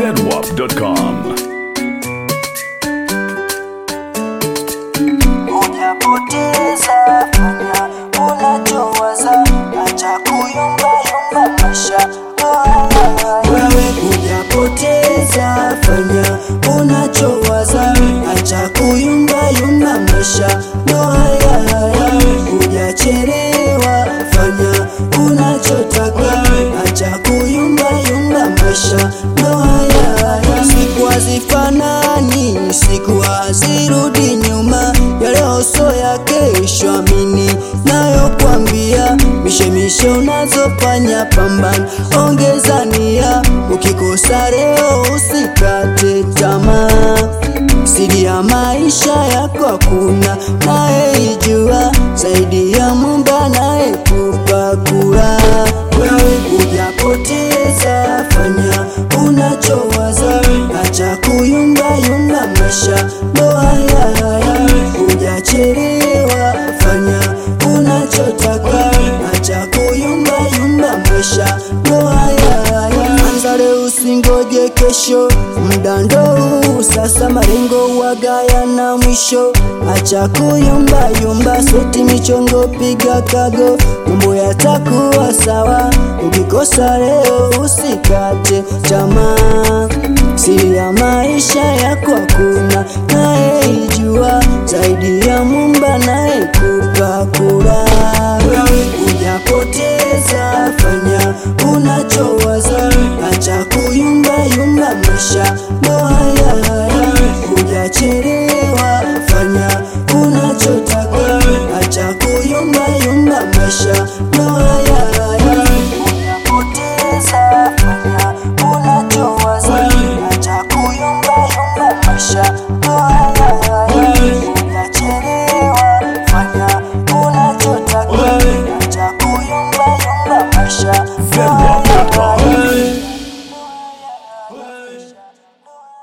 zedwap.com. Hujapoteza, fanya unachowaza, acha kuyumbayumba maisha. Wewe hujapoteza, fanya unachowaza, acha kuyumbayumba maisha. Ndo haya haya, hujachelewa, fanya unachotaka, acha kuyumbayumba maisha. Ndo haya haya, siku hazifanani, siku hazirudi nyuma, ya leo so ya kesho, amini nayokwambia, mishemishe unazofanya pambana, ongeza nia, ukikosa leo usikate tamaa, siri ya maisha yako hakuna nayeijua zaidi ya Muumba anayekupa kula. Wewe hujapoteza, fanya unachowaza, acha kuyumbayumba maisha, ndo haya haya, hujachelewa, fanya unachotaka, acha kuyumbayumba maisha, ndo haya haya, anza leo usingoje kesho, muda ndo huu sasa, malengo wagaya na mwisho, acha kuyumbayumba, seti michongo, piga kago, mambo yatakuwa sawa, ukikosa leo usikate tamaa, siri ya maisha yako hakuna nayeijua zaidi ya Muumba anayekupa kula. Wewe hujapoteza, fanya unachowaza, acha kuyumbayumba maisha, ndo haya haya, hujachelewa, fanya unachotaka, acha kuyumbayumba maisha, ndo haya haya, hujapoteza, fanya unachowaza, acha kuyumbayumba maisha, ndo haya haya, hujachelewa, fanya